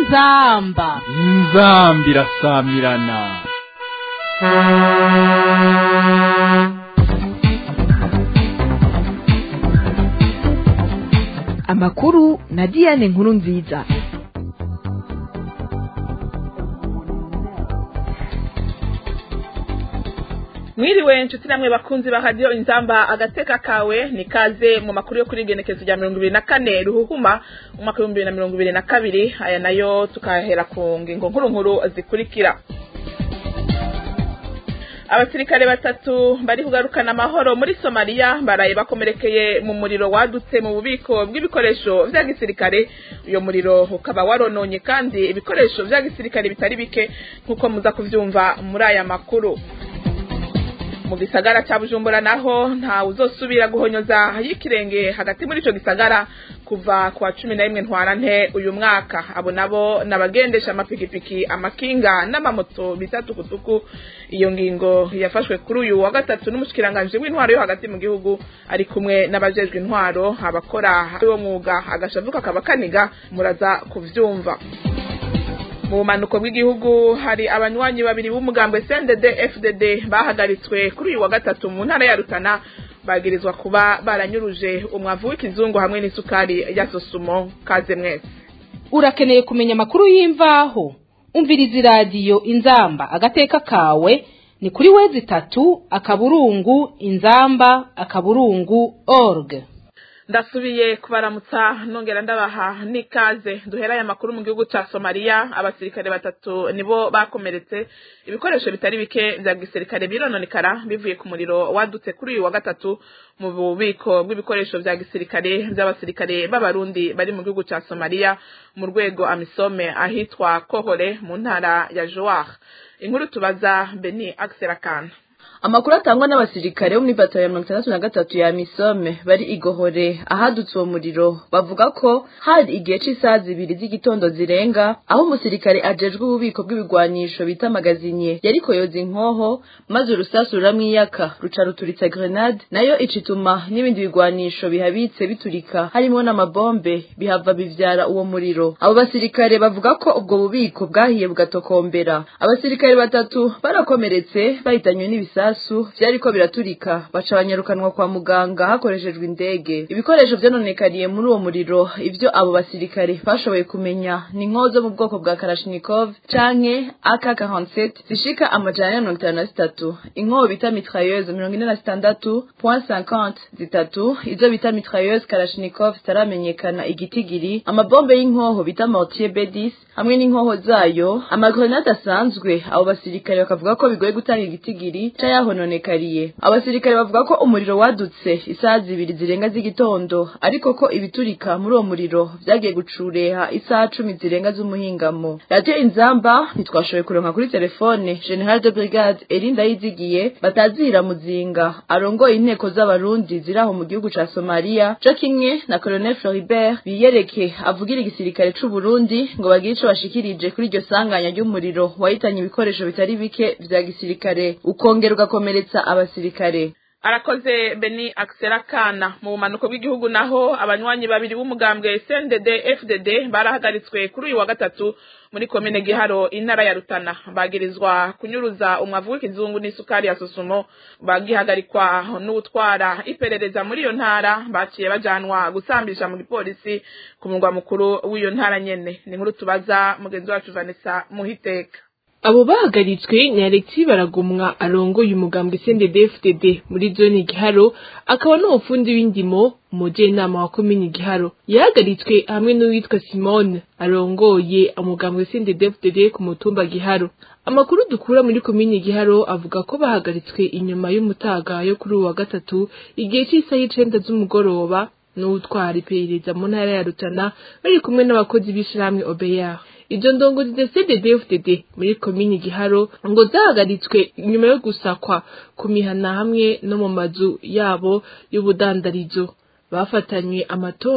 inzamba inzambi irasamirana amakuru na diane nkuru nziza mwiriwe nshuti namwe bakunzi ba radiyo inzamba agateka kawe ni kaze mu makuru yo kuri igenekezo rya mirongo ibiri na kane ruhuhuma umwaka w'ibihumbi bibiri na mirongo ibiri na kabiri aya nayo tukahera ku ngingo nkuru nkuru zikurikira abasirikare batatu bari kugarukana amahoro muri somaliya baraye bakomerekeye mu muriro wadutse mu bubiko bw'ibikoresho vya gisirikare uyo muriro ukaba warononye kandi ibikoresho vya gisirikare bitari bike nk'uko muza kuvyumva muri aya makuru mu gisagara cya bujumbura naho nta uzosubira guhonyoza y'ikirenge hagati muri ico gisagara kuva ku wa cumi na rimwe ntwarante uyu mwaka abo nabo n'abagendesha amapikipiki amakinga n'amamoto bita tukutuku iyo ngingo yafashwe kuri uyu wa gatatu n'umushikiranganji w'intwaro yo hagati mu gihugu ari kumwe n'abajejwe intwaro abakora uwo mwuga agashavuka kaba kaniga muraza kuvyumva mu bumanuko bw'igihugu hari abanywanyi babiri b'umugambwe CNDD FDD bahagaritswe kuri uyu wa gatatu mu ntara ya Rutana bagirizwa kuba baranyuruje umwavu w'ikizungu hamwe n'isukari ya sosumo kaze mwese urakeneye kumenya amakuru y'imvaho umviriza iradiyo inzamba agateka kawe ni kuri wezi itatu akaburungu inzamba akaburungu org ndasubiye kubaramutsa nongera ndabaha n'ikaze duheraye amakuru mu gihugu ca somaliya abasirikare batatu nibo bakomeretse ibikoresho bitari bike vya gisirikare birononekara bivuye ku muriro wadutse kuri uyu wa gatatu mu bubiko bw'ibikoresho vya gisirikare vy'abasirikare b'abarundi bari mu gihugu ca somaliya mu rwego amisome ahitwa kohore mu ntara ya joar inkuru tubaza beni akserakana amakuru atangwa n'abasirikare bo muri batayo ya mirongo itandatu na gatatu ya misome bari igohore ahadutse uwo muriro bavuga ko hari igihe c'isaha zibiri z'igitondo zirenga aho umusirikare ajejwe ububiko bw'ibigwanisho bita magazinye yariko yoza inkoho maze urusasu ruramwiyaka ruca ruturitsa grenade nayo icituma n'ibindi bigwanisho bihabitse biturika harimo n'amabombe bihava bivyara uwo muriro abo basirikare bavuga ko ubwo bubiko bwahiye bugatokombera abasirikare batatu barakomeretse bahitanywe n'ibisa ibisasu vyariko biraturika baca banyarukanwa kwa muganga hakoreshejwe indege ibikoresho vyononekariye muri uwo muriro ivyo abo basirikare bashoboye kumenya ni inkoho zo mu bwoko bwa karashnikov canke ak47 zishika amajana ya mirongo itanu na zitatu inkoho bita mitrailleuse mirongo ine na zitandatu point cinquante zitatu izo bita mitrailleuse karashnikov zitaramenyekana igitigiri amabombe y'inkoho bita mortier b10 hamwe n'inkoho zayo amagrenade asanzwe abo basirikare bakavuga ko bigoye gutanga igitigiri yahononekariye abasirikare bavuga ko umuriro wadutse isaha zibiri zirenga z'igitondo ariko ko ibiturika muri uwo muriro vyagiye gucureha isaha cumi zirenga z'umuhingamo radiyo inzamba ntitwashoboye kuronka kuri telefone general de brigade erinda yizigiye batazira muzinga arongoye inteko z'abarundi ziri aho mu gihugu ca somaliya co kimwe na colonel floribert biyereke avugira igisirikare c'uburundi ngo bagire ico bashikirije kuri iryo sanganya ry'umuriro wahitanye ibikoresho bitari bike vya gisirikare ukongera ugakomeretsa abasirikare arakoze beni akserakana mu bumanuko bw'igihugu naho abanywanyi babiri b'umugambwe CNDD FDD barahagaritswe kuri uyu wa gatatu muri komine Giharo intara ya Rutana bagirizwa kunyuruza umwavu w'ikizungu n'isukari ya sosumo bagihagarikwa n'utwara iperereza muri iyo ntara baciye bajanwa gusambisha mu gipolisi ku murwa mukuru w'iyo ntara nyene ni nkuru tubaza mugenzi wacu Vanessa Muhiteka abo bahagaritswe ni Alexis Baragumwa arongoye umugambwe CNDD-FDD muri zone Giharo akaba n'umufundi w'indimo umujenama wa komini Giharo yahagaritswe hamwe n'uwitwa Simone arongoye umugambwe CNDD-FDD ku mutumba Giharo amakuru dukura muri komini Giharo avuga ko bahagaritswe inyuma y'umutaga yo kuri uwa wa gatatu igihe cy'isaha y'icenda z'umugoroba n'utwara iperereza mu ntara ya Rutana bari kumwe n'abakozi b'ishirahamwe OBR izo ndongozi za CDD-FDD muri komini Giharo ngo zahagaritswe nyuma yo gusakwa ku mihana hamwe no mu mazu yabo y'ubudandarizo bafatanywe amatoni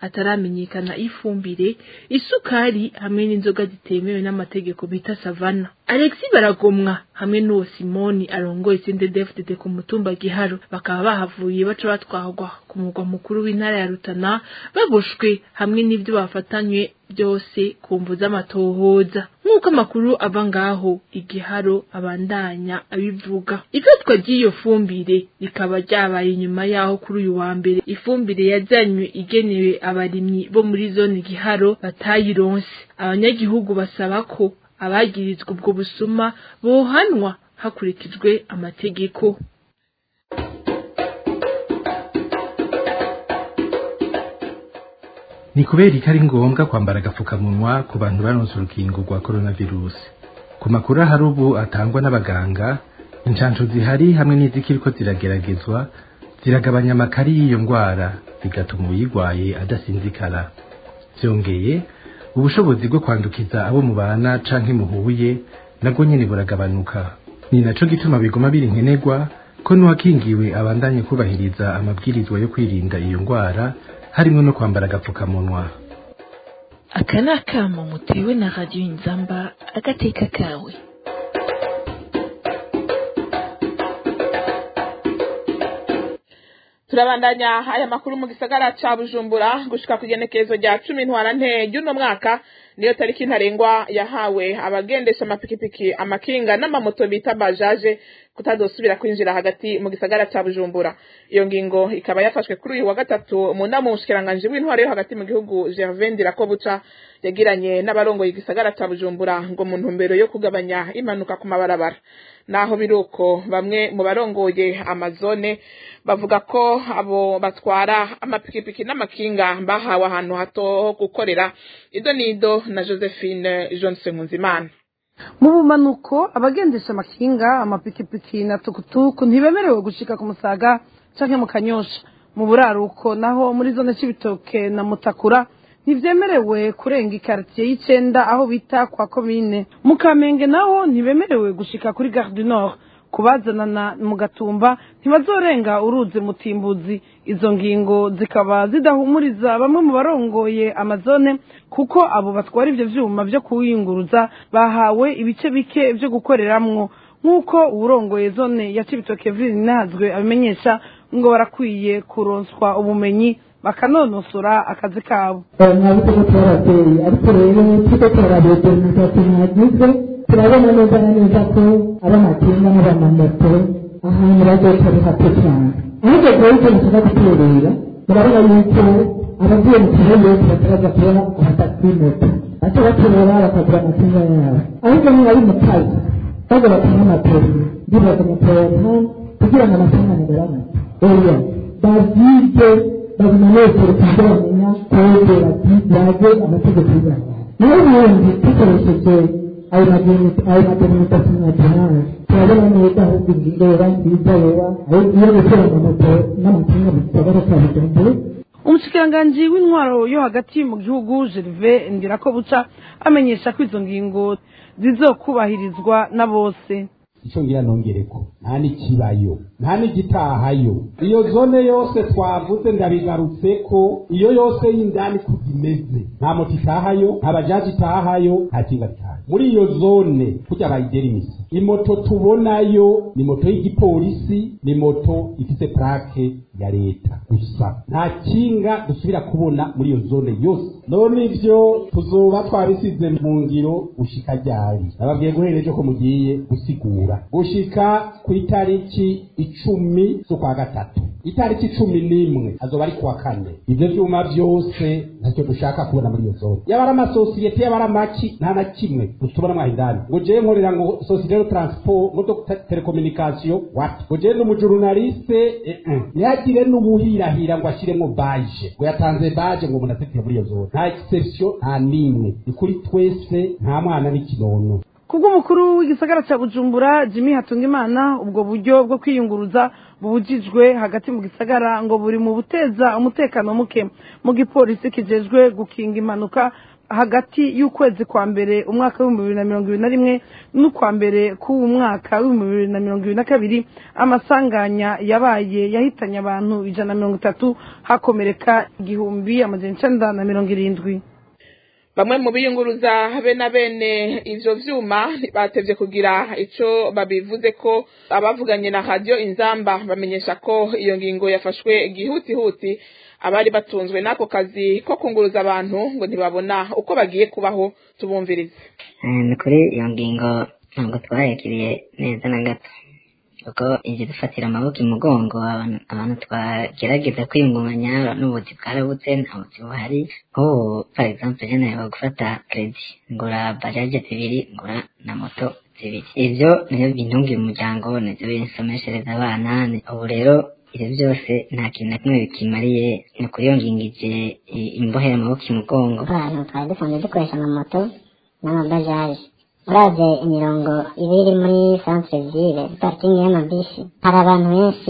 hataramenyekana ifumbire isukari hamwe n'inzoga zitemewe n'amategeko bita savana alexi baragomwa hamwe n'uwo simoni arongoye sendedefdede ku mutumba giharo bakaba bahavuye baca batwarwa ku mugwa mukuru w'intara ya rutana baboshwe hamwe n'ibyo bafatanywe byose ku mvu z'amatohoza nk'uko amakuru ava ngaho igiharo abandanya abivuga ifatwa ry'iyo fumbire rikaba ryabaye inyuma yaho kuri uyu wa mbere ifumbire yajyanywe igenewe abarimyi bo muri zone giharo batayironse abanyagihugu basaba ko abagirizwa ubwo busuma bohanwa hakurikijwe amategeko ni kubera ko ari ngombwa kwambara agapfukamunwa ku bantu baronse urukingo rwa coronavirus ku makuru ahari ubu atangwa n'abaganga inshansho zihari hamwe n'izikiriko zirageragezwa ziragabanya amakari y'iyo ndwara bigatuma uyirwaye adasinzikara byongeye ubushobozi bwo kwandukiza abo mubana canke muhuye nabwo nyene buragabanuka ni naco gituma biguma biri nkenerwa ko n'uwakingiwe abandanye kubahiriza amabwirizwa yo kwirinda iyo ndwara harimo no kwambara agapfukamunwa aka ni akamo mutewe na radiyo inzamba agateka kawe turabandanya aya makuru mu gisagara ca bujumbura gushika ku igenekerezo rya cumi ntwarante ry'uno mwaka niyo tariki ntarengwa yahawe abagendesha amapikipiki amakinga n'amamoto bita bajaje kutazosubira kwinjira hagati mu gisagara ca bujumbura iyo ngingo ikaba yafashwe kuri uyu wa gatatu mu nama umushikiranganji w'intwaro yo hagati mu gihugu gervain ndirakobuca yagiranye n'abarongoye igisagara ca bujumbura ngo mu ntumbero yo kugabanya impanuka ku mabarabara naho biruko bamwe mu barongoye amazone bavuga ko abo batwara amapikipiki n'amakinga bahawe ahantu hato ho gukorera ido nido na josephine johnson nkunzimana mu bumanuko abagendesha amakinga amapikipiki na tukutuku ntibemerewe gushika ku musaga canke mu kanyosha mu buraruko naho muri zone c'ibitoke na mutakura ntibyemerewe kurenga ikaritiye y'icenda aho bita kwa komine mu kamenge naho ntibemerewe gushika kuri gare du nord kubazanana mu gatumba ntibazorenga uruzi mutimbuzi izo ngingo zikaba zidahumuriza bamwe mu barongoye amazone kuko abo batwara ivyo vyuma vyo kuwiyunguruza bahawe ibice bike vyo gukoreramwo nk'uko uwurongoye zone ya cibitoke vili nazwe abimenyesha ngo barakwiye kuronswa ubumenyi bakanonosora akazi kabo ntabwo ko twarabyeyi ariko rero tuko turarabye demokarasi mwagize turabona neza na neza ko ab'amakinga n'abamamoto ahantu bazoca ari hato cyane ahubwo rero ibyo mushaka guterera murabona yuko abagiye mu kigo yose bataraza kubona abatagisi moto baca baterera bakagura amakinga yabo ahubwo niba ari mu kazi baza batanga amaperi ndibaza amaperi ari hano kugira ngo amafaranga agabanuke oya bazige babimenyeshere kuburyo bamenya kode bati yaje amategeko y'abantu naho ubundi dukoresheje ayo mademokarasi nationale turabona neza ahubwo ingingo yoba nziza yoba iyo gukora amamoto n'amakinga mu gisagara cya bujumbura umushikiranganji w'intwaro yo hagati mu gihugu gerve ndirako buca amenyesha ko izo ngingo zizokubahirizwa na bose icyo ngira nongereko nta n'ikibayo nta n'igitahayo iyo zone yose twavuze ndabigarutse ko iyo yose y'indani ko imeze nta moto itahayo nta bajaji itahayo nta kinga gitahayo muri iyo zone kujya bayigera imisi imoto tubonayo ni moto y'igipolisi ni moto ifite plake ya leta gusa nta kinga dusubira kubona muri iyo zone yose none ivyo tuzoba twabisize mu ngiro gushika ryari nababwiye guhera ejo ko mugiye gusigura gushika ku itariki icumi z'ukwa gatatu itariki cumi n'imwe azoba ari kuwa kane ivyo vyuma vyose ntacyo dushaka kubona muri iyo zone yaba ari amasosiyete yaba ari amaki nta na kimwe dutubona mwaho indani ngo jewe nkorera ngo societe de transport ngo do telekomunikasiyo wapi ngo jewe n'umujurnaliste eh, eh. ntihagire n'ubuhirahira ngo ashiremo baje ngo yatanze baje ngo umuntu azitire muri iyo zone nta exception nta n'imwe ni kuri twese nta mwana n'ikinono kubw'umukuru w'igisagara cya bujumbura jimmy hatungimana ubwo buryo bwo kwiyunguruza bubujijwe hagati mu gisagara ngo buri mu buteza umutekano muke mu gipolisi kijejwe gukinga impanuka hagati y'ukwezi kwa mbere umwaka w'ibihumbi bibiri na mirongo ibiri na rimwe n'ukwa mbere k'uwu mwaka w'ibihumbi bibiri na mirongo ibiri na kabiri amasanganya yabaye yahitanye abantu ijana na mirongo itatu hakomereka igihumbi amajana icenda na mirongo irindwi bamwe mu biyunguruza be na bene ivyo vyuma batevye kugira ico babivuze ko abavuganye na radio inzamba bamenyesha ko iyo ngingo yafashwe gihutihuti abari batunzwe n'ako kazi ko kunguruza abantu ngo ntibabona uko bagiye kubaho tubumvirize ni kuri iyo ngingo ntabwo twayakiriye neza na gato kuko ije dufatira amaboko imugongo abantu twagerageza kwiyungunganya n'ubuzi bwarabutse nta buzi buhari nk'ubu for example je nawe gufata credit ngura bajaje zibiri ngura na moto zibiri ivyo nivyo bintungira umuryango nivyo binsomeshereza abana ubu rero ibyo byose nta kintu na kimwe bikimariye ni ukuri iyo ngingo ije imbohera amaboko imugongo abantu twari dusanzwe dukoresha amamoto n'amabajaje uraze imirongo iba iri muri centre ville parikingi y'amabisi hari abantu benshi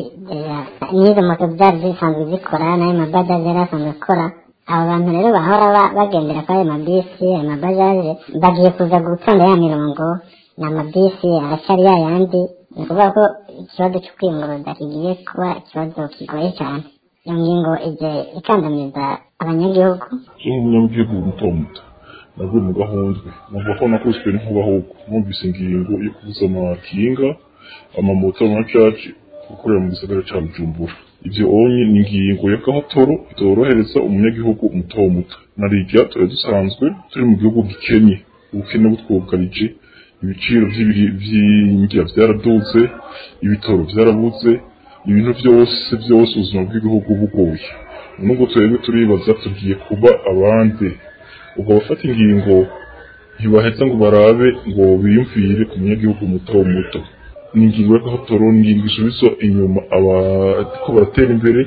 n'izo moto zari zisanzwe zikora n'ayo mabajaje yari asanzwe akora abo bantu rero bahora bagendera kuri ayo mabisi ayo mabajaje bagiye kuza gutonda ya mirongo ni amabisi aracyari ya yandi ni ukuvuga ko ikibazo cyo kwiyunguruza kigiye kuba ikibazo kigoye cyane iyo ngingo ije ikandamiza abanyagihugu nk'umunyagihugu muto muto nabwo mu gahundwe numva ko nakubiswe n'inkuba ahubwo numvise ingingo yo kubuza amakinga amamoto amacaci gukorera mu gisagara cya bujumbura ibyo onye ni ingingo y'agahotoro itorohereza umunyagihugu muto muto narirya tuba dusanzwe turi mu gihugu gikenye ubukene butwugarije ibiciro by'indya byaraduze ibitoro byarabuze ibintu byose byose ubuzima bw'igihugu bugoye nubwo twebwe turibaza tugiye kuba abandi ubwo abafata ingingo ntibaheza ngo barabe ngo biyumvire ku munyagihugu muto muto ni ingingo y'agahotoro ni ingingo isubiza inyuma abariko baratera imbere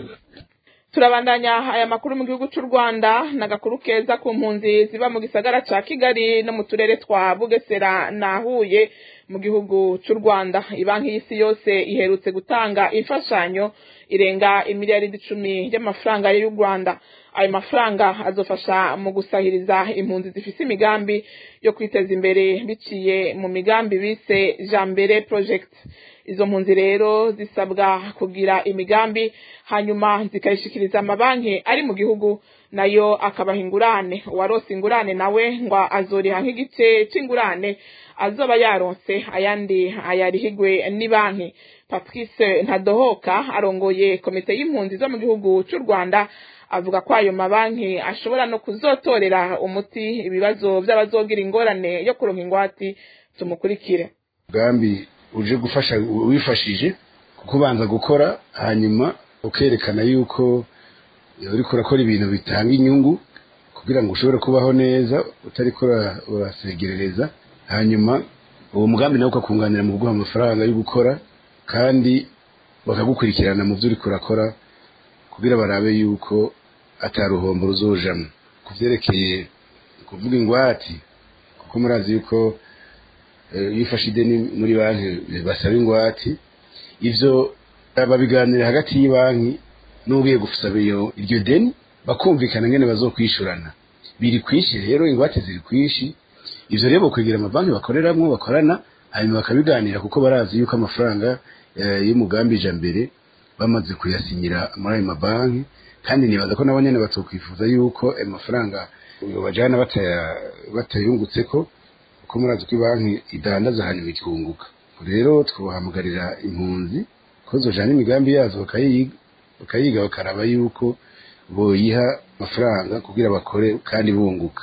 turabandanya aya makuru mu gihugu cy'u rwanda ni agakuru keza ku mpunzi ziba mu gisagara cya kigali no mu turere twa bugesera na huye mu gihugu cy'u rwanda banki y'isi yose iherutse gutanga imfashanyo irenga imiliyaridi icumi y'amafaranga y'u rwanda ayo mafaranga azofasha mu gusahiriza impunzi zifite imigambi yo kwiteza imbere biciye mu migambi bise jambere project izo mpunzi rero zisabwa kugira imigambi hanyuma zikayishikiriza amabanki ari mu gihugu nayo akabaha ingurane uwarose ingurane nawe ngo azoriha nk'igice c'ingurane azoba yaronse ayandi ayarihigwe ni banki patrice ntadohoka arongoye komite y'impunzi zo mu gihugu cy'u rwanda avuga ko ayo mabanki ashobora no kuzotorera umuti ibibazo by'abazogira ingorane yo kuronka ingwati tumukurikire umugambi uje gufasha wifashije kuko ubanza gukora hanyuma ukerekana yuko uriko urakora ibintu bitanga inyungu kugira ngo ushobore kubaho neza utariko urasegerereza hanyuma uwo mugambi nawe ukakunganira mu kuguha amafaranga yo gukora kandi bakagukurikirana mu byo uriko urakora kugira barabe yuko ataruhombo ruzojamwo ku vyerekeye kuvuga ingwati kuko murazi yuko iyo ufashe ideni muri banki basaba ingwati ivyo babiganira hagati y'ibanki n'ugiye gusaba iyo iryo deni bakumvikana ngene bazokwishurana biri kwishi rero ingwate ziri kwishi ivyo rero bokwegera amabanki bakoreramwo bakorana hanyuma bakabiganira kuko barazi yuko amafaranga y'umugambi ija mbere bamaze kuyasinyira muri ayo mabanki kandi nibaza ko nabo nyene batokwifuza yuko ayo mafaranga bajana batayungutseko kuko murazi ko banki idandaza hanyuma ikunguka rero twahamagarira impunzi ko zojana imigambi yazo bakayiga bakaraba yuko boyiha amafaranga kugira bakore kandi bunguka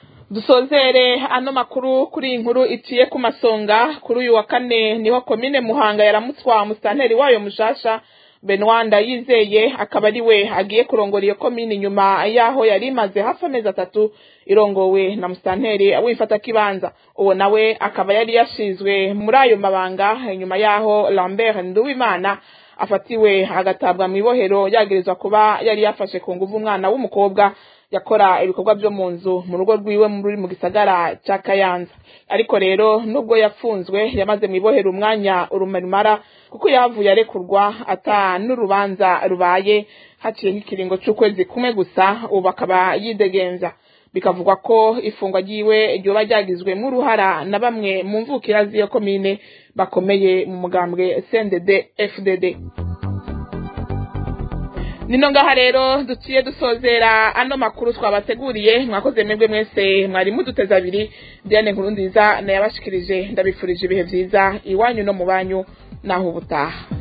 dusozere ano makuru kuri iyi nkuru iciye ku masonga kuri uyu wa kane niho komine muhanga yaramutswa musitanteri wayo mushasha benwanda yizeye akaba ari we agiye kurongora iyo komine inyuma y'aho yari imaze hafi amezi atatu irongowe na musitanteri wifata kibanza uwo nawe akaba yari yashizwe muri ayo mabanga inyuma y'aho lambert nduwimana afatiwe agatabwa mu ibohero yagirizwa kuba yari yafashe ku nguvu umwana w'umukobwa yakora ibikorwa byo mu nzu mu rugo rwiwe muri mu gisagara cya kayanza ariko rero nubwo yafunzwe yamaze mu ibohero umwanya urumarimara kuko yavuye arekurwa ata n'urubanza rubaye haciye nk'ikiringo cy'ukwezi kumwe gusa ubu akaba yidegenza bikavugwa ko ifungwa ryiwe ryoba ryagizwemo uruhara na bamwe mu mvukira z'iyo komine bakomeye mu mugambwe CNDD FDD nino ngaha rero duciye dusozera ano makuru twabateguriye mwakoze mwebwe mwese mwari muduteze abiri Diane Nkurunziza nayabashikirije ndabifurije ibihe vyiza iwanyu no mu banyu naho ubutaha